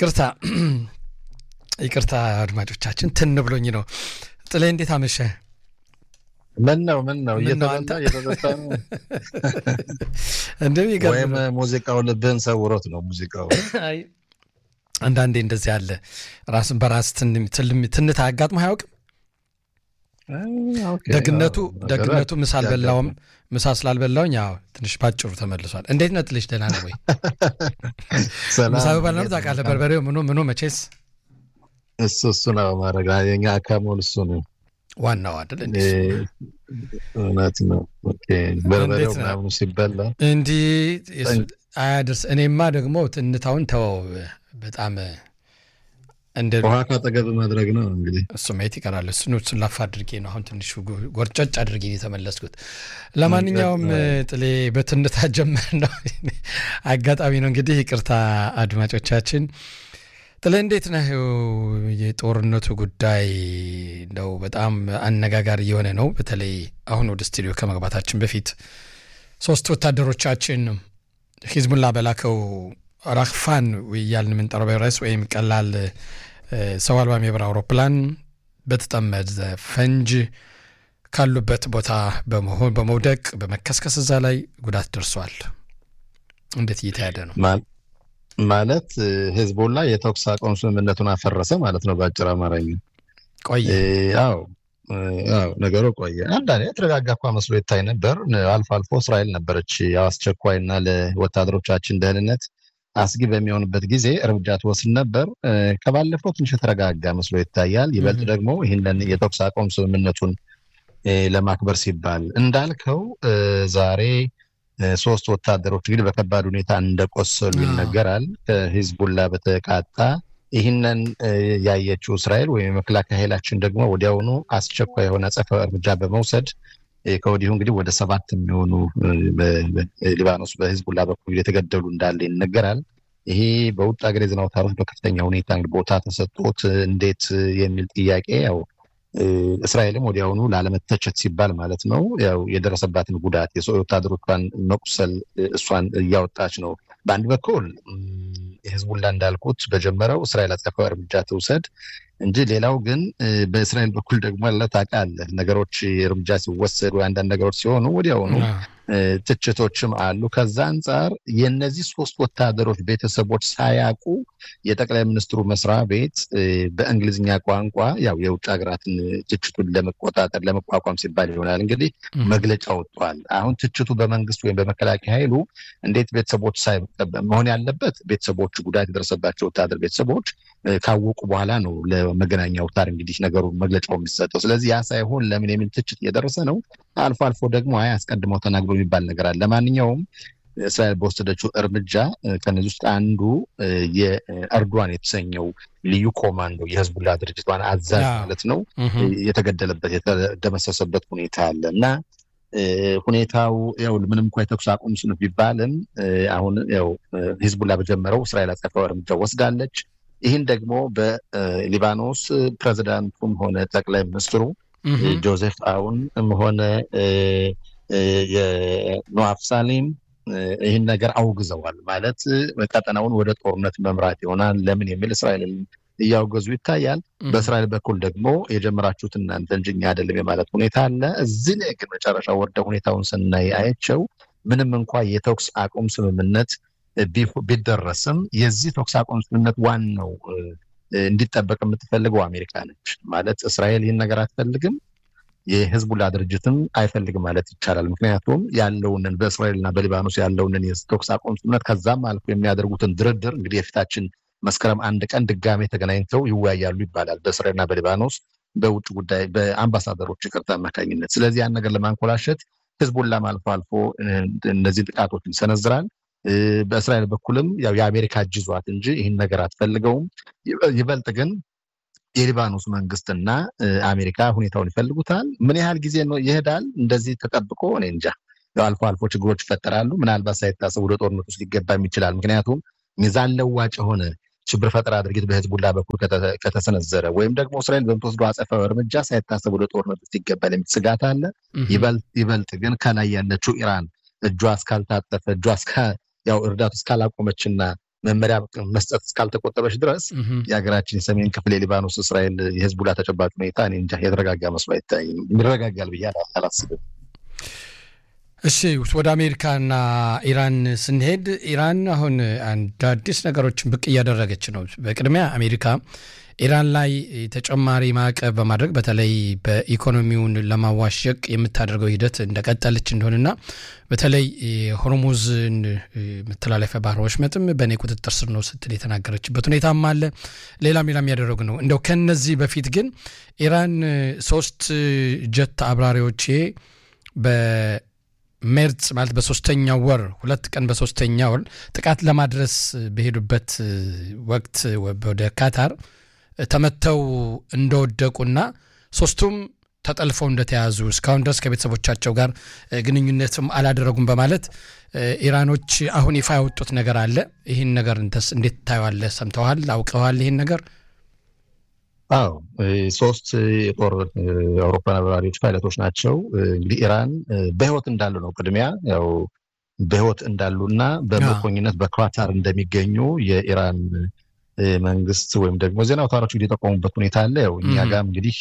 ይቅርታ ይቅርታ አድማጮቻችን ትን ብሎኝ ነው። ጥሌ እንዴት አመሸ? ምን ነው ምን ነው ምን ነው አንተ? እየተበላ እየተጠጣ ነው እንደሚገርም ወይም ነው። ሙዚቃው ልብህን ሰውሮት ነው ሙዚቃው አይ አንዳንዴ እንደዚህ አለ። ራስን በራስ ትን- ትልም- ትንታ አጋጥሞ አያውቅም። ኦኬ፣ ደግነቱ አዎ፣ ደግነቱ ምሳ ያጋጥማል። አልበላውም። ምሳ ስላልበላውኝ ያው ትንሽ ባጭሩ ተመልሷል። እንዴት ነህ ጥልሽ? ደህና ነው ወይ? ሰላም ምሳ በባል ነው እንዴት ታውቃለህ። ነው? በርበሬው ምኑ ምኑ መቼስ እሱ እሱ ነው ማድረግ የኛ አካሞል እሱ ነው ዋናው አይደል? እንዴ እ፣ እውነት ነው። ኦኬ፣ በርበሬው እንዴት ነው? ምናምኑ ሲበላ እንዲህ የሱ- አያድርስ። እኔማ ደግሞ ትንታውን ተወው። በጣም እንደ ውሃ ካጠገብ ማድረግ ነው እንግዲህ እሱ ማየት ይቀራል። እሱን እሱን ላፍ አድርጌ ነው አሁን ትንሹ ጎ- ጎርጨጭ አድርጌ ነው የተመለስኩት። ለማንኛውም ጥሌ በትንታ ጀመር ነው አጋጣሚ ነው እንግዲህ። ይቅርታ አድማጮቻችን። ጥሌ እንዴት ነህ? የጦርነቱ ጉዳይ እንደው በጣም አነጋጋሪ የሆነ ነው። በተለይ አሁን ወደ ስቱዲዮ ከመግባታችን በፊት ሶስት ወታደሮቻችን ሂዝቡላ በላከው ራክፋን እያልን የምንጠራው ቫይረስ ወይም ቀላል እ፣ ሰው አልባ የበረራ አውሮፕላን በተጠመደ ፈንጅ ካሉበት ቦታ በመሆን በመውደቅ በመከስከስ እዛ ላይ ጉዳት ደርሷል። እንዴት እየተያደ ነው? ማል- ማለት እ፣ ህዝቡላ የተኩስ አቁም ስምምነቱን አፈረሰ ማለት ነው በአጭር አማርኛ። ቆየ እ፣ አዎ እ፣ አዎ ነገሩ ቆየ። አንዳንዴ የተረጋጋ እኳ መስሎ ይታይ ነበር። ን- አልፎ አልፎ እስራኤል ነበረች ያው አስቸኳይና ለወታደሮቻችን ደህንነት አስጊ በሚሆንበት ጊዜ እርምጃ ትወስድ ነበር። እ፣ ከባለፈው ትንሽ የተረጋጋ መስሎ ይታያል። ይበልጥ Mhm. ደግሞ ይህንን የተኩስ አቁም ስምምነቱን እ፣ ለማክበር ሲባል እንዳልከው እ፣ ዛሬ እ፣ ሶስት ወታደሮች እንግዲህ በከባድ ሁኔታ እንደቆሰሉ አዎ። ይነገራል። ከሂዝቡላ በተቃጣ ይህንን እ፣ ያየችው እስራኤል ወይም የመከላከያ ኃይላችን ደግሞ ወዲያውኑ አስቸኳይ የሆነ አጸፋዊ እርምጃ በመውሰድ እ፣ ከወዲሁ እንግዲህ ወደ ሰባት የሚሆኑ እ፣ በ- በ- ሊባኖስ በሂዝቡላ በኩል የተገደሉ እንዳለ ይነገራል። ይሄ በውጭ ሀገር የዜና አውታሮች በከፍተኛ ሁኔታ እንግዲህ ቦታ ተሰጥቶት እ፣ እንዴት እ፣ የሚል ጥያቄ ያው እ፣ እስራኤልም ወዲያውኑ ላለመተቸት ሲባል ማለት ነው ያው የደረሰባትን ጉዳት የሰው ወታደሮቿን መቁሰል እ፣ እሷን እያወጣች ነው። በአንድ በኩል እም፣ የህዝቡላ እንዳልኩት በጀመረው እስራኤል አጸፋዊ እርምጃ ትውሰድ እንጂ ሌላው ግን እ፣ በእስራኤል በኩል ደግሞ ያለ ታውቃለህ ነገሮች እርምጃ ሲወሰዱ አንዳንድ ነገሮች ሲሆኑ ወዲያውኑ አዎ። እ፣ ትችቶችም አሉ። ከዛ አንጻር የእነዚህ ሶስት ወታደሮች ቤተሰቦች ሳያውቁ የጠቅላይ ሚኒስትሩ መስሪያ ቤት እ፣ በእንግሊዝኛ ቋንቋ ያው የውጭ ሀገራትን ትችቱን ለመቆጣጠር ለመቋቋም ሲባል ይሆናል እንግዲህ እም። መግለጫ ወጥቷል። አሁን ትችቱ በመንግስት ወይም በመከላከያ ኃይሉ እንዴት ቤተሰቦች ሳይ መሆን ያለበት ቤተሰቦቹ ጉዳት የደረሰባቸው ወታደር ቤተሰቦች እ፣ ካወቁ በኋላ ነው ለመገናኛ አውታር እንግዲህ ነገሩ መግለጫው የሚሰጠው። ስለዚህ ያ ሳይሆን ለምን የሚል ትችት እየደረሰ ነው። አልፎ አልፎ ደግሞ አይ አስቀድመው ተናግሮ የሚባል ነገር አለ። ለማንኛውም እስራኤል በወሰደችው እርምጃ እ፣ ከነዚህ ውስጥ አንዱ እ፣ የኤርዶዋን የተሰኘው ልዩ ኮማንዶ የህዝቡላ ድርጅት ዋና አዛዥ አዎ። ማለት ነው እም። የተገደለበት የተደመሰሰበት ሁኔታ አለ እና እ፣ ሁኔታው ያው ምንም እንኳ የተኩስ አቁም ስኑ ቢባልም እ፣ አሁን ያው እ፣ ሂዝቡላ በጀመረው እስራኤል አጸፋዊ እርምጃ ወስዳለች። ይህን ደግሞ በሊባኖስ ፕሬዚዳንቱም ሆነ ጠቅላይ ሚኒስትሩ እም። ጆዜፍ አውን ሆነ እ፣ እ፣ የኖአፍ ሳሌም እ፣ ይህን ነገር አውግዘዋል። ማለት እ፣ ቀጠናውን ወደ ጦርነት መምራት ይሆናል ለምን የሚል እስራኤልን እያወገዙ ይታያል። እም። በእስራኤል በኩል ደግሞ የጀመራችሁት እናንተ እንጂ እኛ አይደለም የማለት ሁኔታ አለ። እዚህ ላይ ግን መጨረሻ ወርደ ሁኔታውን ስናይ አየቸው ምንም እንኳ የተኩስ አቁም ስምምነት ቢ- ቢደረስም የዚህ ተኩስ አቁም ስምምነት ዋናው እ፣ እንዲጠበቅ የምትፈልገው አሜሪካ ነች። ማለት እስራኤል ይህን ነገር አትፈልግም፣ የህዝቡላ ድርጅትም አይፈልግም ማለት ይቻላል። ምክንያቱም ያለውንን በእስራኤልና በሊባኖስ ያለውንን የተኩስ አቁም ስምምነት ከዛም አልፎ የሚያደርጉትን ድርድር እንግዲህ የፊታችን መስከረም አንድ ቀን ድጋሜ ተገናኝተው ይወያያሉ ይባላል በእስራኤልና በሊባኖስ በውጭ ጉዳይ በአምባሳደሮች ይቅርታ አማካኝነት። ስለዚህ ያን ነገር ለማንኮላሸት ህዝቡላም አልፎ አልፎ እ፣ እነዚህ ጥቃቶችን ይሰነዝራል። እ፣ በእስራኤል በኩልም ያው የአሜሪካ እጅ ይዟት እንጂ ይህን ነገር አትፈልገውም። ይበ- ይበልጥ ግን የሊባኖስ መንግስትና እ፣ አሜሪካ ሁኔታውን ይፈልጉታል። ምን ያህል ጊዜ ነው ይሄዳል እንደዚህ ተጠብቆ? እኔ እንጃ። ያው አልፎ አልፎ ችግሮች ይፈጠራሉ። ምናልባት ሳይታሰብ ወደ ጦርነት ውስጥ ሊገባም ይችላል። ምክንያቱም ሚዛን ለዋጭ የሆነ ሽብር ፈጠራ ድርጊት በህዝቡላ በኩል ከተ- ከተሰነዘረ ወይም ደግሞ እስራኤል በምትወስደው አጸፋዊ እርምጃ ሳይታሰብ ወደ ጦርነት ውስጥ ይገባል የሚል ስጋት አለ። እም። ይበልጥ ይበልጥ ግን ከላይ ያለችው ኢራን እጇ እስካልታጠፈ እጇ እስካ ያው እርዳቱ እስካላቆመችና መመሪያ መስጠት እስካልተቆጠበች ድረስ የሀገራችን የሰሜን ክፍል የሊባኖስ እስራኤል የህዝቡላ ተጨባጭ ሁኔታ እኔ እንጃ የተረጋጋ መስሎ አይታይም። ይረጋጋል ብዬ አላስብም። እሺ ወደ አሜሪካና ኢራን ስንሄድ ኢራን አሁን አንድ አዲስ ነገሮችን ብቅ እያደረገች ነው። በቅድሚያ አሜሪካ ኢራን ላይ ተጨማሪ ማዕቀብ በማድረግ በተለይ በኢኮኖሚውን ለማዋሸቅ የምታደርገው ሂደት እንደቀጠለች እንደሆነና በተለይ የሆርሙዝን መተላለፊያ ባህር ወሽመጥም በእኔ ቁጥጥር ስር ነው ስትል የተናገረችበት ሁኔታም አለ። ሌላም ሌላም ያደረጉ ነው። እንደው ከነዚህ በፊት ግን ኢራን ሶስት ጀት አብራሪዎቼ በሜርጽ ማለት በሶስተኛው ወር ሁለት ቀን በሶስተኛ ወር ጥቃት ለማድረስ በሄዱበት ወቅት ወደ ካታር ተመተው እንደወደቁና ሶስቱም ተጠልፈው እንደተያዙ እስካሁን ድረስ ከቤተሰቦቻቸው ጋር ግንኙነትም አላደረጉም በማለት ኢራኖች አሁን ይፋ ያወጡት ነገር አለ። ይህን ነገር እንዴት ታየዋለህ? ሰምተዋል? አውቀዋል? ይህን ነገር? አዎ ሶስት የጦር አውሮፕላን አብራሪዎች ፓይለቶች ናቸው። እንግዲህ ኢራን በህይወት እንዳሉ ነው ቅድሚያ ያው በህይወት እንዳሉና በምርኮኝነት በኳታር እንደሚገኙ የኢራን መንግስት ወይም ደግሞ ዜና አውታሮች የጠቆሙበት ሁኔታ አለ። ያው እኛ ጋም እንግዲህ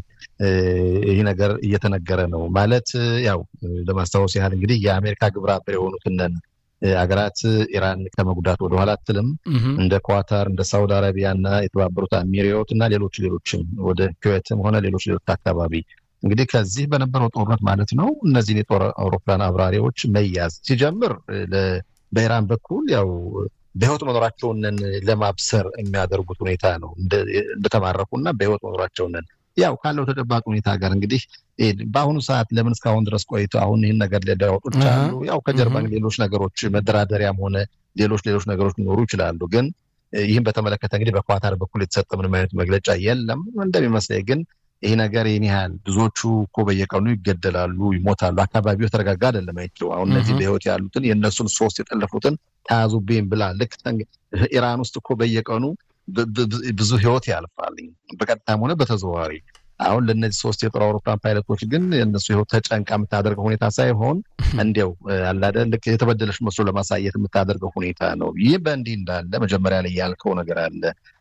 ይህ ነገር እየተነገረ ነው ማለት ያው ለማስታወስ ያህል እንግዲህ የአሜሪካ ግብረ አበር የሆኑትን አገራት ኢራን ከመጉዳት ወደኋላ አትልም። እንደ ኳታር፣ እንደ ሳውዲ አረቢያ እና የተባበሩት አሚሪዮት እና ሌሎች ሌሎችም ወደ ኩዌትም ሆነ ሌሎች ሌሎች አካባቢ እንግዲህ ከዚህ በነበረው ጦርነት ማለት ነው እነዚህን የጦር አውሮፕላን አብራሪዎች መያዝ ሲጀምር በኢራን በኩል ያው በህይወት መኖራቸውን ለማብሰር የሚያደርጉት ሁኔታ ነው። እንደተማረኩና በህይወት መኖራቸውን ያው ካለው ተጨባጭ ሁኔታ ጋር እንግዲህ በአሁኑ ሰዓት ለምን እስካሁን ድረስ ቆይተው አሁን ይህን ነገር ሊያወጡ ይችላሉ። ያው ከጀርባ ሌሎች ነገሮች መደራደሪያም ሆነ ሌሎች ሌሎች ነገሮች ሊኖሩ ይችላሉ። ግን ይህን በተመለከተ እንግዲህ በኳታር በኩል የተሰጠ ምንም አይነት መግለጫ የለም። እንደሚመስለኝ ግን ይህ ነገር ይህን ያህል ብዙዎቹ እኮ በየቀኑ ይገደላሉ፣ ይሞታሉ። አካባቢው የተረጋጋ አይደለም። አይቼው አሁን እነዚህ በህይወት ያሉትን የእነሱን ሶስት የጠለፉትን ተያዙብኝ ብላ ልክ ኢራን ውስጥ እኮ በየቀኑ ብዙ ህይወት ያልፋል በቀጥታም ሆነ በተዘዋዋሪ። አሁን ለእነዚህ ሶስት የጦር አውሮፕላን ፓይለቶች ግን የእነሱ ህይወት ተጨንቃ የምታደርገው ሁኔታ ሳይሆን እንዲያው አላደ ልክ የተበደለች መስሎ ለማሳየት የምታደርገው ሁኔታ ነው። ይህ በእንዲህ እንዳለ መጀመሪያ ላይ ያልከው ነገር አለ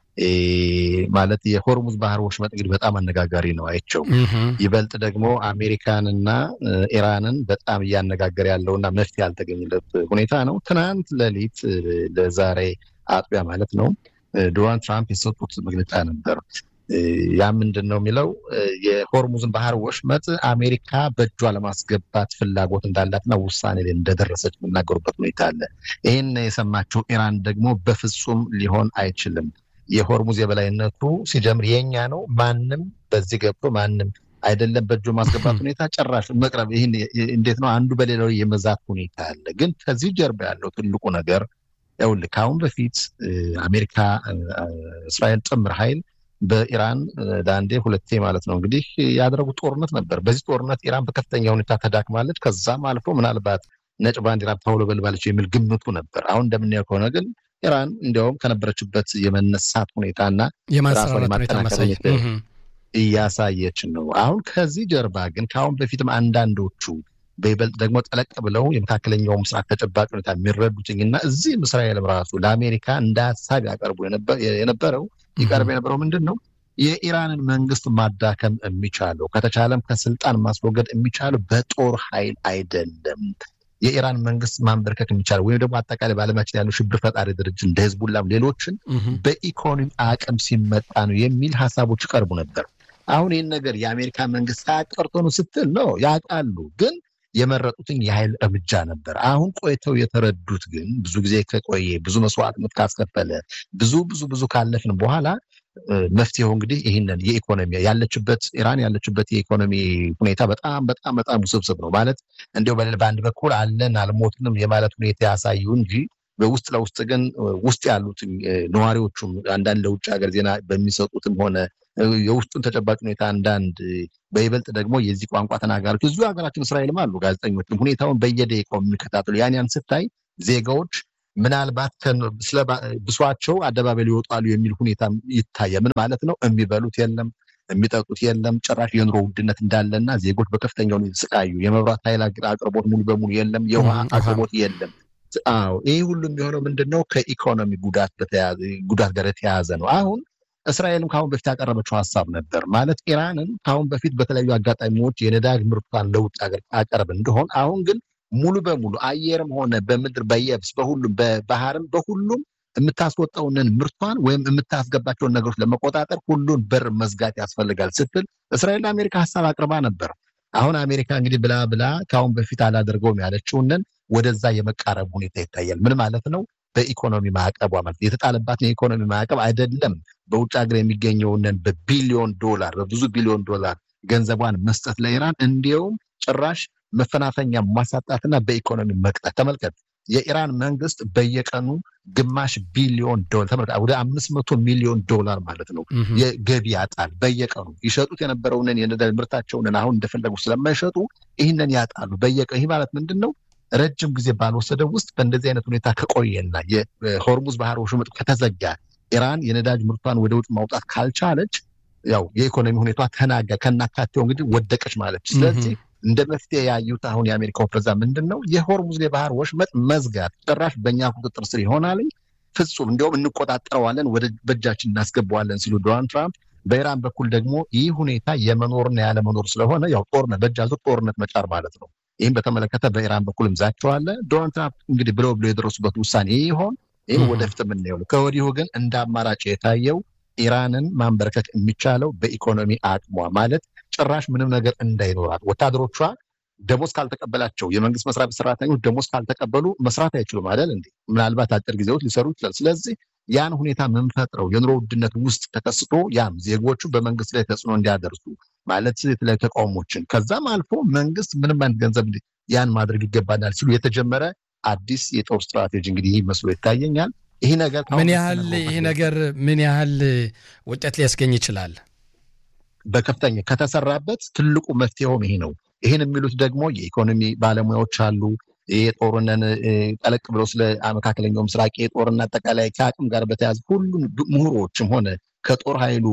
ማለት የሆርሙዝ ባህር ወሽመጥ እንግዲህ በጣም አነጋጋሪ ነው አይቸው ይበልጥ ደግሞ አሜሪካንና ኢራንን በጣም እያነጋገረ ያለውና መፍትሄ ያልተገኘለት ሁኔታ ነው። ትናንት ሌሊት ለዛሬ አጥቢያ ማለት ነው ዶናልድ ትራምፕ የሰጡት መግለጫ ነበር። ያ ምንድን ነው የሚለው የሆርሙዝን ባህር ወሽመጥ አሜሪካ በእጇ ለማስገባት ፍላጎት እንዳላትና ውሳኔ ላይ እንደደረሰች የሚናገሩበት ሁኔታ አለ። ይህን የሰማችው ኢራን ደግሞ በፍጹም ሊሆን አይችልም የሆርሙዝ የበላይነቱ ሲጀምር የኛ ነው። ማንም በዚህ ገብቶ ማንም አይደለም በእጁ ማስገባት ሁኔታ ጭራሽ መቅረብ ይህን እንዴት ነው አንዱ በሌላው የመዛት ሁኔታ አለ። ግን ከዚህ ጀርባ ያለው ትልቁ ነገር ይኸውልህ ከአሁን በፊት አሜሪካ እስራኤል ጥምር ኃይል በኢራን ለአንዴ ሁለቴ ማለት ነው እንግዲህ ያደረጉት ጦርነት ነበር። በዚህ ጦርነት ኢራን በከፍተኛ ሁኔታ ተዳክማለች። ከዛም አልፎ ምናልባት ነጭ ባንዲራ ታውለበልባለች የሚል ግምቱ ነበር። አሁን እንደምናየው ከሆነ ግን ኢራን እንዲያውም ከነበረችበት የመነሳት ሁኔታና ራሷን የማጠናከር እያሳየች ነው። አሁን ከዚህ ጀርባ ግን ከአሁን በፊትም አንዳንዶቹ በይበልጥ ደግሞ ጠለቅ ብለው የመካከለኛው ምስራቅ ተጨባጭ ሁኔታ የሚረዱትኝና እዚህም እስራኤልም ራሱ ለአሜሪካ እንደ ሀሳብ ያቀርቡ የነበረው ይቀርብ የነበረው ምንድን ነው የኢራንን መንግስት ማዳከም የሚቻለው ከተቻለም ከስልጣን ማስወገድ የሚቻለው በጦር ኃይል አይደለም የኢራን መንግስት ማንበርከክ የሚቻለው ወይም ደግሞ አጠቃላይ በዓለማችን ያሉ ሽብር ፈጣሪ ድርጅት እንደ ህዝቡላም ሌሎችን በኢኮኖሚ አቅም ሲመጣ ነው የሚል ሀሳቦች ይቀርቡ ነበር። አሁን ይህን ነገር የአሜሪካ መንግስት ሳያቀርቶ ነው ስትል ነው ያውቃሉ፣ ግን የመረጡትን የኃይል እርምጃ ነበር። አሁን ቆይተው የተረዱት ግን ብዙ ጊዜ ከቆየ ብዙ መስዋዕትነት ካስከፈለ ብዙ ብዙ ብዙ ካለፍን በኋላ መፍትሄው እንግዲህ ይህንን የኢኮኖሚ ያለችበት ኢራን ያለችበት የኢኮኖሚ ሁኔታ በጣም በጣም በጣም ውስብስብ ነው። ማለት እንዲያው በአንድ በኩል አለን አልሞትንም የማለት ሁኔታ ያሳዩ እንጂ በውስጥ ለውስጥ ግን ውስጥ ያሉት ነዋሪዎቹም አንዳንድ ለውጭ ሀገር ዜና በሚሰጡትም ሆነ የውስጡን ተጨባጭ ሁኔታ አንዳንድ በይበልጥ ደግሞ የዚህ ቋንቋ ተናጋሪዎች እዚሁ ሀገራችን እስራኤልም አሉ ጋዜጠኞችም ሁኔታውን በየደቂቃው የሚከታተሉ ያን ያን ስታይ ዜጋዎች ምናልባት ስለ ብሷቸው አደባባይ ሊወጣሉ የሚል ሁኔታ ይታያል። ምን ማለት ነው? የሚበሉት የለም፣ የሚጠጡት የለም። ጭራሽ የኑሮ ውድነት እንዳለና ዜጎች በከፍተኛ ሁኔታ ስቃዩ፣ የመብራት ኃይል አቅርቦት ሙሉ በሙሉ የለም፣ የውሃ አቅርቦት የለም። አዎ ይህ ሁሉ የሚሆነው ምንድን ነው? ከኢኮኖሚ ጉዳት ጉዳት ጋር የተያያዘ ነው። አሁን እስራኤልም ከአሁን በፊት ያቀረበችው ሀሳብ ነበር ማለት ኢራንን ከአሁን በፊት በተለያዩ አጋጣሚዎች የነዳጅ ምርቷን ለውጭ ሀገር አቀርብ እንደሆን አሁን ግን ሙሉ በሙሉ አየርም ሆነ በምድር በየብስ በሁሉም በባህርም በሁሉም የምታስወጣውንን ምርቷን ወይም የምታስገባቸውን ነገሮች ለመቆጣጠር ሁሉን በር መዝጋት ያስፈልጋል ስትል እስራኤል ለአሜሪካ ሀሳብ አቅርባ ነበር። አሁን አሜሪካ እንግዲህ ብላ ብላ ከአሁን በፊት አላደርገውም ያለችውንን ወደዛ የመቃረብ ሁኔታ ይታያል። ምን ማለት ነው? በኢኮኖሚ ማዕቀቧ ማለት የተጣለባትን የኢኮኖሚ ማዕቀብ አይደለም በውጭ ሀገር የሚገኘውንን በቢሊዮን ዶላር በብዙ ቢሊዮን ዶላር ገንዘቧን መስጠት ለኢራን እንዲያውም ጭራሽ መፈናፈኛ ማሳጣትና በኢኮኖሚ መቅጣት። ተመልከት፣ የኢራን መንግስት በየቀኑ ግማሽ ቢሊዮን ዶላር ተመልከት፣ ወደ አምስት መቶ ሚሊዮን ዶላር ማለት ነው የገቢ ያጣል በየቀኑ ይሸጡት የነበረውንን የነዳጅ ምርታቸውን አሁን እንደፈለጉ ስለማይሸጡ ይህንን ያጣሉ በየቀኑ። ይህ ማለት ምንድን ነው? ረጅም ጊዜ ባልወሰደው ውስጥ በእንደዚህ አይነት ሁኔታ ከቆየና የሆርሙዝ ባህር ወሽመጥ ከተዘጋ ኢራን የነዳጅ ምርቷን ወደ ውጭ ማውጣት ካልቻለች ያው የኢኮኖሚ ሁኔታ ተናጋ ከናካቴው እንግዲህ ወደቀች ማለች። ስለዚህ እንደ መፍትሄ ያዩት አሁን የአሜሪካው ፕሬዝዳንት ምንድን ነው የሆርሙዝ የባህር ወሽመጥ መዝጋት ጭራሽ በእኛ ቁጥጥር ስር ይሆናል፣ ፍጹም እንዲሁም እንቆጣጠረዋለን፣ ወደ በእጃችን እናስገባዋለን ሲሉ ዶናልድ ትራምፕ በኢራን በኩል ደግሞ ይህ ሁኔታ የመኖርና ያለመኖር ስለሆነ ያው ጦርነት በእጅ አዙር ጦርነት መጫር ማለት ነው። ይህም በተመለከተ በኢራን በኩል እምዛቸዋለ ዶናልድ ትራምፕ እንግዲህ ብለው ብለው የደረሱበት ውሳኔ ይሆን ይህም ወደፊት የምናየው ነው። ከወዲሁ ግን እንደ አማራጭ የታየው ኢራንን ማንበርከክ የሚቻለው በኢኮኖሚ አቅሟ ማለት ጭራሽ ምንም ነገር እንዳይኖራት ወታደሮቿ ደሞዝ ካልተቀበላቸው የመንግስት መስሪያ ቤት ሰራተኞች ደሞዝ ካልተቀበሉ መስራት አይችሉም አይደል እንዴ? ምናልባት አጭር ጊዜ ውስጥ ሊሰሩ ይችላል። ስለዚህ ያን ሁኔታ የምንፈጥረው የኑሮ ውድነት ውስጥ ተከስቶ ያም ዜጎቹ በመንግስት ላይ ተጽዕኖ እንዲያደርሱ ማለት የተለያዩ ተቃውሞችን ከዛም አልፎ መንግስት ምንም አይነት ገንዘብ ያን ማድረግ ይገባናል ሲሉ የተጀመረ አዲስ የጦር ስትራቴጂ እንግዲህ ይህ መስሎ ይታየኛል። ይህ ነገር ምን ያህል ይህ ነገር ምን ያህል ውጤት ሊያስገኝ ይችላል? በከፍተኛ ከተሰራበት ትልቁ መፍትሄውም ይሄ ነው። ይህን የሚሉት ደግሞ የኢኮኖሚ ባለሙያዎች አሉ። የጦርነትን ጠለቅ ብለው ስለ መካከለኛው ምስራቅ የጦርና አጠቃላይ ከአቅም ጋር በተያያዘ ሁሉም ምሁሮችም ሆነ ከጦር ኃይሉ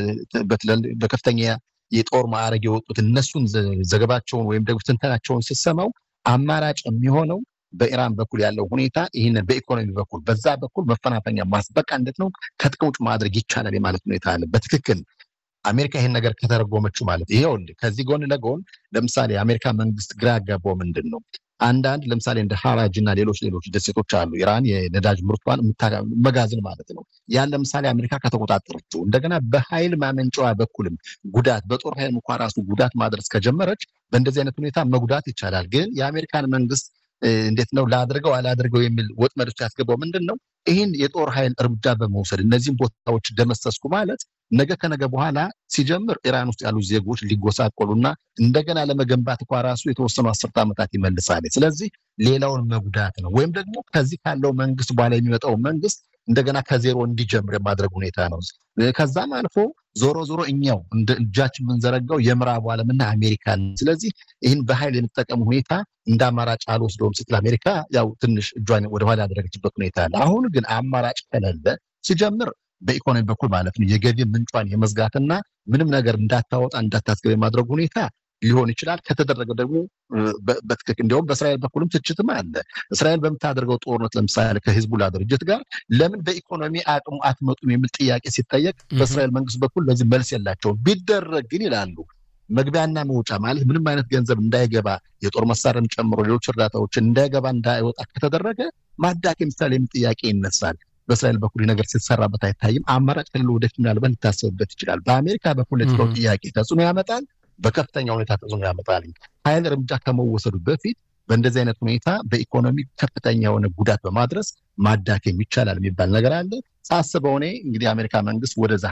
በከፍተኛ የጦር ማዕረግ የወጡት እነሱን ዘገባቸውን ወይም ደግሞ ትንተናቸውን ስሰማው አማራጭ የሚሆነው በኢራን በኩል ያለው ሁኔታ ይህንን በኢኮኖሚ በኩል በዛ በኩል መፈናፈኛ ማስበቃ እንዴት ነው ከጥቅም ውጭ ማድረግ ይቻላል የማለት ሁኔታ አለ። በትክክል አሜሪካ ይህን ነገር ከተረጎመችው ማለት ይሄው ከዚህ ጎን ለጎን ለምሳሌ የአሜሪካ መንግስት ግራ ያጋባው ምንድን ነው? አንዳንድ ለምሳሌ እንደ ሀራጅ እና ሌሎች ሌሎች ደሴቶች አሉ። ኢራን የነዳጅ ምርቷን መጋዘን ማለት ነው። ያን ለምሳሌ አሜሪካ ከተቆጣጠረችው እንደገና በኃይል ማመንጫዋ በኩልም ጉዳት በጦር ኃይል እንኳ ራሱ ጉዳት ማድረስ ከጀመረች በእንደዚህ አይነት ሁኔታ መጉዳት ይቻላል። ግን የአሜሪካን መንግስት እንዴት ነው ላድርገው አላድርገው የሚል ወጥመድ ውስጥ ያስገባው ምንድን ነው? ይህን የጦር ኃይል እርምጃ በመውሰድ እነዚህም ቦታዎች ደመሰስኩ ማለት ነገ ከነገ በኋላ ሲጀምር ኢራን ውስጥ ያሉ ዜጎች ሊጎሳቆሉና እንደገና ለመገንባት እንኳ ራሱ የተወሰኑ አስርተ ዓመታት ይመልሳል። ስለዚህ ሌላውን መጉዳት ነው። ወይም ደግሞ ከዚህ ካለው መንግስት በኋላ የሚመጣው መንግስት እንደገና ከዜሮ እንዲጀምር የማድረግ ሁኔታ ነው። ከዛም አልፎ ዞሮ ዞሮ እኛው እንደ እጃችን የምንዘረጋው የምዕራቡ ዓለምና አሜሪካ። ስለዚህ ይህን በኃይል የመጠቀም ሁኔታ እንደ አማራጭ አልወስደውም ስትል አሜሪካ ያው ትንሽ እጇን ወደኋላ ያደረገችበት ሁኔታ አለ። አሁን ግን አማራጭ ከሌለ ሲጀምር በኢኮኖሚ በኩል ማለት ነው የገቢ ምንጯን የመዝጋትና ምንም ነገር እንዳታወጣ እንዳታስገብ የማድረግ ሁኔታ ሊሆን ይችላል። ከተደረገ ደግሞ በትክክል እንዲሁም በእስራኤል በኩልም ትችትም አለ። እስራኤል በምታደርገው ጦርነት ለምሳሌ ከሂዝቡላ ድርጅት ጋር ለምን በኢኮኖሚ አቅሙ አትመጡም የሚል ጥያቄ ሲጠየቅ በእስራኤል መንግስት በኩል ለዚህ መልስ የላቸውም። ቢደረግ ግን ይላሉ መግቢያና መውጫ ማለት ምንም አይነት ገንዘብ እንዳይገባ የጦር መሳሪያም ጨምሮ ሌሎች እርዳታዎችን እንዳይገባ እንዳይወጣ ከተደረገ ማዳከም ይቻላል የሚል ጥያቄ ይነሳል። በእስራኤል በኩል ነገር ሲሰራበት አይታይም። አማራጭ ከሌለ ወደፊት ምናልባት ሊታሰብበት ይችላል። በአሜሪካ በፖለቲካው ጥያቄ ተጽዕኖ ያመጣል፣ በከፍተኛ ሁኔታ ተጽዕኖ ያመጣል። ኃይል እርምጃ ከመወሰዱ በፊት በእንደዚህ አይነት ሁኔታ በኢኮኖሚ ከፍተኛ የሆነ ጉዳት በማድረስ ማዳከም ይቻላል የሚባል ነገር አለ። ሳስበው እኔ እንግዲህ የአሜሪካ መንግስት ወደዛ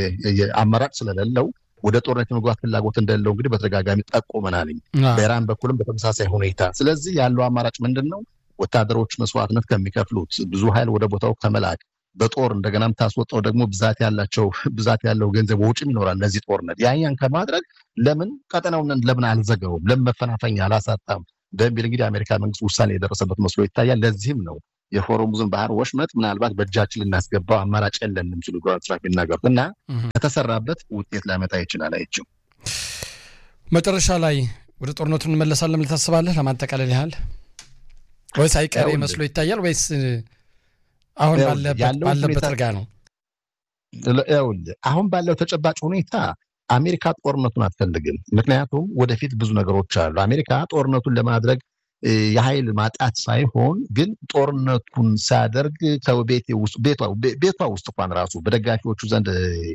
አማራጭ ስለሌለው ወደ ጦርነት የመግባት ፍላጎት እንደሌለው እንግዲህ በተደጋጋሚ ጠቁመናል። በኢራን በኩልም በተመሳሳይ ሁኔታ። ስለዚህ ያለው አማራጭ ምንድን ነው? ወታደሮች መስዋዕትነት ከሚከፍሉት ብዙ ኃይል ወደ ቦታው ከመላክ በጦር እንደገና የምታስወጣው ደግሞ ብዛት ያላቸው ብዛት ያለው ገንዘብ ወጪም ይኖራል ለዚህ ጦርነት ያያን ከማድረግ ለምን ቀጠናውን ለምን አልዘገበውም ለምን መፈናፈኛ አላሳጣም በሚል እንግዲህ የአሜሪካ መንግስት ውሳኔ የደረሰበት መስሎ ይታያል። ለዚህም ነው የሆርሙዝን ባህር ወሽመጥ ምናልባት በእጃችን ልናስገባው አማራጭ የለንም ሲሉ ዶናልድ ትራምፕ ይናገሩት እና ከተሰራበት ውጤት ላመጣ ይችላል። አይችም መጨረሻ ላይ ወደ ጦርነቱ እንመለሳለን ታስባለህ? ለማጠቃለል ያህል ወይስ አይቀሬ መስሎ ይታያል ወይስ አሁን ባለበት እርጋ ነው? አሁን ባለው ተጨባጭ ሁኔታ አሜሪካ ጦርነቱን አትፈልግም። ምክንያቱም ወደፊት ብዙ ነገሮች አሉ። አሜሪካ ጦርነቱን ለማድረግ የኃይል ማጣት ሳይሆን ግን ጦርነቱን ሲያደርግ ቤቷ ውስጥ እንኳን ራሱ በደጋፊዎቹ ዘንድ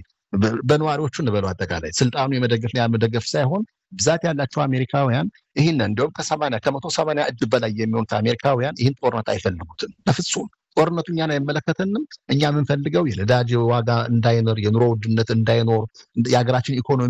በነዋሪዎቹ እንበለው አጠቃላይ ስልጣኑ የመደገፍ ያመደገፍ ሳይሆን ብዛት ያላቸው አሜሪካውያን ይህን እንዲሁም ከሰማንያ ከመቶ ሰማንያ እጅ በላይ የሚሆኑት አሜሪካውያን ይህን ጦርነት አይፈልጉትም በፍጹም። ጦርነቱ እኛን አይመለከተንም። እኛ የምንፈልገው የነዳጅ ዋጋ እንዳይኖር፣ የኑሮ ውድነት እንዳይኖር፣ የሀገራችን ኢኮኖሚ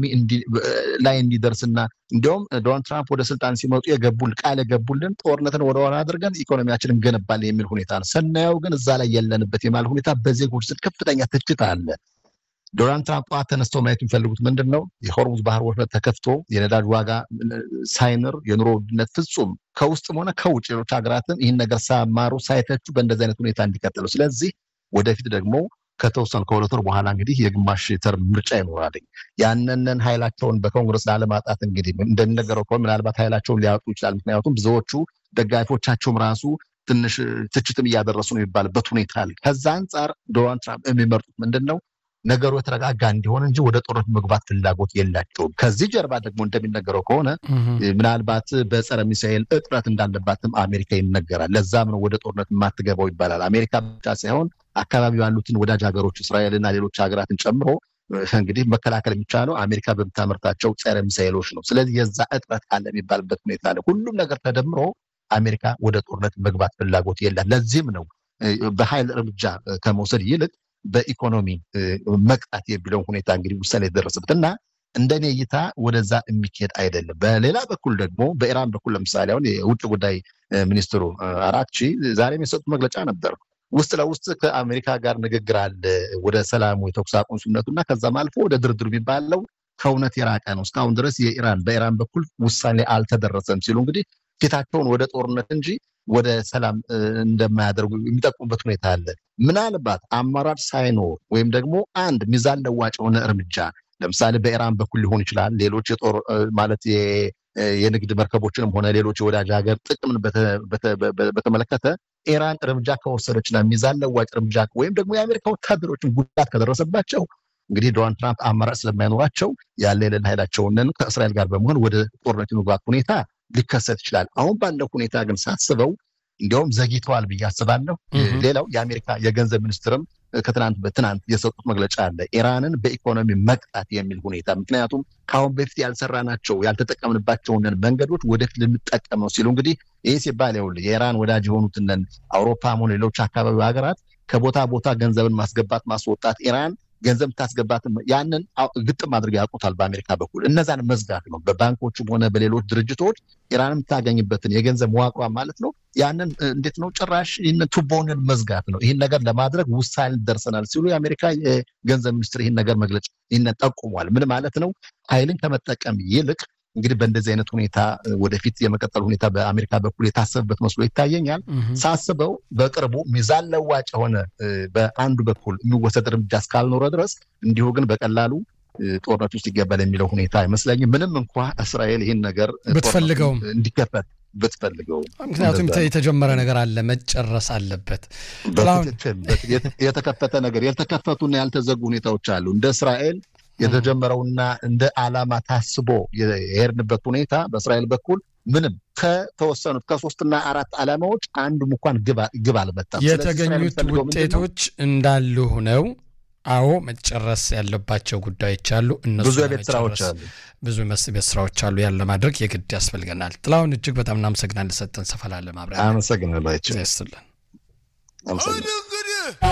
ላይ እንዲደርስና እንዲሁም ዶናልድ ትራምፕ ወደ ስልጣን ሲመጡ የገቡል ቃል የገቡልን ጦርነትን ወደ ኋላ አድርገን ኢኮኖሚያችን እንገነባለን የሚል ሁኔታ ነው። ስናየው ግን እዛ ላይ የለንበት የማለት ሁኔታ በዜጎች ስል ከፍተኛ ትችት አለ። ዶናልድ ትራምፕ ጠዋት ተነስተው ማየት የሚፈልጉት ምንድን ነው? የሆርሙዝ ባህር ወሽመጥ ተከፍቶ የነዳጅ ዋጋ ሳይንር፣ የኑሮ ውድነት ፍጹም ከውስጥም ሆነ ከውጭ ሌሎች ሀገራትን ይህን ነገር ሳያማሩ ሳይተቹ በእንደዚህ አይነት ሁኔታ እንዲቀጥሉ። ስለዚህ ወደፊት ደግሞ ከተወሰኑ ከሁለት ወር በኋላ እንግዲህ የግማሽ ተርም ምርጫ ይኖራል። ያንንን ኃይላቸውን በኮንግረስ ላለማጣት እንግዲህ እንደሚነገረው ከሆነ ምናልባት ኃይላቸውን ሊያጡ ይችላል። ምክንያቱም ብዙዎቹ ደጋፊዎቻቸውም ራሱ ትንሽ ትችትም እያደረሱ ነው የሚባልበት ሁኔታ አለ። ከዛ አንጻር ዶናልድ ትራምፕ የሚመርጡት ምንድን ነው ነገሩ የተረጋጋ እንዲሆን እንጂ ወደ ጦርነት መግባት ፍላጎት የላቸውም። ከዚህ ጀርባ ደግሞ እንደሚነገረው ከሆነ ምናልባት በጸረ ሚሳኤል እጥረት እንዳለባትም አሜሪካ ይነገራል። ለዛም ነው ወደ ጦርነት የማትገባው ይባላል። አሜሪካ ብቻ ሳይሆን አካባቢው ያሉትን ወዳጅ ሀገሮች እስራኤልና ሌሎች ሀገራትን ጨምሮ እንግዲህ መከላከል የሚቻለው አሜሪካ በምታመርታቸው ጸረ ሚሳኤሎች ነው። ስለዚህ የዛ እጥረት አለ የሚባልበት ሁኔታ አለ። ሁሉም ነገር ተደምሮ አሜሪካ ወደ ጦርነት መግባት ፍላጎት የላት። ለዚህም ነው በኃይል እርምጃ ከመውሰድ ይልቅ በኢኮኖሚ መቅጣት የሚለውን ሁኔታ እንግዲህ ውሳኔ የደረሰበት እና እንደኔ እይታ ወደዛ የሚካሄድ አይደለም። በሌላ በኩል ደግሞ በኢራን በኩል ለምሳሌ አሁን የውጭ ጉዳይ ሚኒስትሩ አራክቺ ዛሬም የሰጡት መግለጫ ነበር። ውስጥ ለውስጥ ከአሜሪካ ጋር ንግግር አለ ወደ ሰላሙ የተኩስ አቁም ስምምነቱ እና ከዛም አልፎ ወደ ድርድሩ የሚባለው ከእውነት የራቀ ነው። እስካሁን ድረስ የኢራን በኢራን በኩል ውሳኔ አልተደረሰም ሲሉ እንግዲህ ፊታቸውን ወደ ጦርነት እንጂ ወደ ሰላም እንደማያደርጉ የሚጠቁሙበት ሁኔታ አለ። ምናልባት አማራጭ ሳይኖር ወይም ደግሞ አንድ ሚዛን ለዋጭ የሆነ እርምጃ ለምሳሌ በኢራን በኩል ሊሆን ይችላል። ሌሎች የጦር ማለት የንግድ መርከቦችንም ሆነ ሌሎች የወዳጅ ሀገር ጥቅምን በተመለከተ ኢራን እርምጃ ከወሰደችና ሚዛን ለዋጭ እርምጃ ወይም ደግሞ የአሜሪካ ወታደሮችን ጉዳት ከደረሰባቸው እንግዲህ ዶናልድ ትራምፕ አማራጭ ስለማይኖራቸው ያለ የሌለ ኃይላቸውን ከእስራኤል ጋር በመሆን ወደ ጦርነት የመግባት ሁኔታ ሊከሰት ይችላል። አሁን ባለው ሁኔታ ግን ሳስበው እንዲያውም ዘግይተዋል ብዬ አስባለሁ። ሌላው የአሜሪካ የገንዘብ ሚኒስትርም ከትናንት በትናንት የሰጡት መግለጫ አለ ኢራንን በኢኮኖሚ መቅጣት የሚል ሁኔታ ምክንያቱም ከአሁን በፊት ያልሰራናቸው ያልተጠቀምንባቸውን መንገዶች ወደፊት ልንጠቀመው ሲሉ እንግዲህ ይህ ሲባል ይኸውልህ የኢራን ወዳጅ የሆኑትን አውሮፓም ሆነ ሌሎች አካባቢ ሀገራት ከቦታ ቦታ ገንዘብን ማስገባት ማስወጣት ኢራን ገንዘብ ታስገባት ያንን ግጥም አድርገው ያውቁታል። በአሜሪካ በኩል እነዛን መዝጋት ነው። በባንኮችም ሆነ በሌሎች ድርጅቶች ኢራን የምታገኝበትን የገንዘብ መዋቅሯ ማለት ነው። ያንን እንዴት ነው ጭራሽ ይህን ቱቦንን መዝጋት ነው። ይህን ነገር ለማድረግ ውሳኔ ደርሰናል ሲሉ የአሜሪካ የገንዘብ ሚኒስትር ይህን ነገር መግለጫ ይህን ጠቁሟል። ምን ማለት ነው? ኃይልን ከመጠቀም ይልቅ እንግዲህ በእንደዚህ አይነት ሁኔታ ወደፊት የመቀጠል ሁኔታ በአሜሪካ በኩል የታሰበበት መስሎ ይታየኛል። ሳስበው በቅርቡ ሚዛን ለዋጭ የሆነ በአንዱ በኩል የሚወሰድ እርምጃ እስካልኖረ ድረስ እንዲሁ ግን በቀላሉ ጦርነት ውስጥ ይገባል የሚለው ሁኔታ አይመስለኝም። ምንም እንኳ እስራኤል ይህን ነገር ብትፈልገውም እንዲከፈት ብትፈልገው፣ ምክንያቱም የተጀመረ ነገር አለ፣ መጨረስ አለበት። የተከፈተ ነገር ያልተከፈቱና ያልተዘጉ ሁኔታዎች አሉ እንደ እስራኤል የተጀመረውና እንደ ዓላማ ታስቦ የሄድንበት ሁኔታ በእስራኤል በኩል ምንም ከተወሰኑት ከሶስትና አራት ዓላማዎች አንዱም እንኳን ግብ አልመጣም። የተገኙት ውጤቶች እንዳሉ ሆነው አዎ መጨረስ ያለባቸው ጉዳዮች አሉ። እነሱ ብዙ የቤት ስራዎች አሉ። ብዙ የቤት ስራዎች አሉ። ያን ለማድረግ የግድ ያስፈልገናል። ጥላሁን እጅግ በጣም እናመሰግናለን። ሰጠን ሰፋ ላለ ማብራሪያ አመሰግናለሁ። ይስጥልን።